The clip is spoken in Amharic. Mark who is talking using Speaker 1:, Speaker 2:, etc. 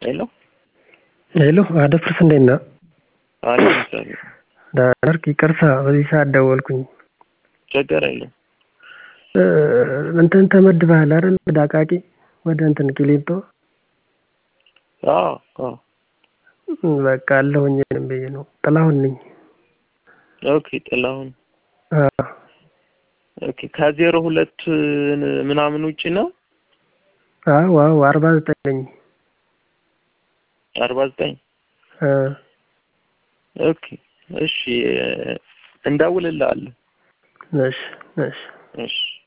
Speaker 1: ሄሎ
Speaker 2: ሄሎ አደፍርስ እንዴት ነህ?
Speaker 1: አለሁ እግዚአብሔር
Speaker 2: ደህና ነህ? ይቅርታ በዚህ ሰዓት ደወልኩኝ።
Speaker 1: ችግር የለም።
Speaker 2: እንትን ተመድበሃል አይደል? ወደ አቃቂ ወደ እንትን ቂሊንጦ
Speaker 1: አዎ አዎ
Speaker 2: በቃ አለሁኝ እኔም ብዬ ነው። ጥላሁን ነኝ።
Speaker 1: ኦኬ ጥላሁን
Speaker 2: አዎ
Speaker 1: ኦኬ ከዜሮ ሁለት ምናምን ውጪ ነው?
Speaker 2: አዎ አዎ አርባ ዘጠኝ ነኝ።
Speaker 1: አርባ ዘጠኝ
Speaker 2: እ
Speaker 1: ኦኬ እሺ እንደውልልሃለን።
Speaker 2: እሺ እሺ
Speaker 1: እሺ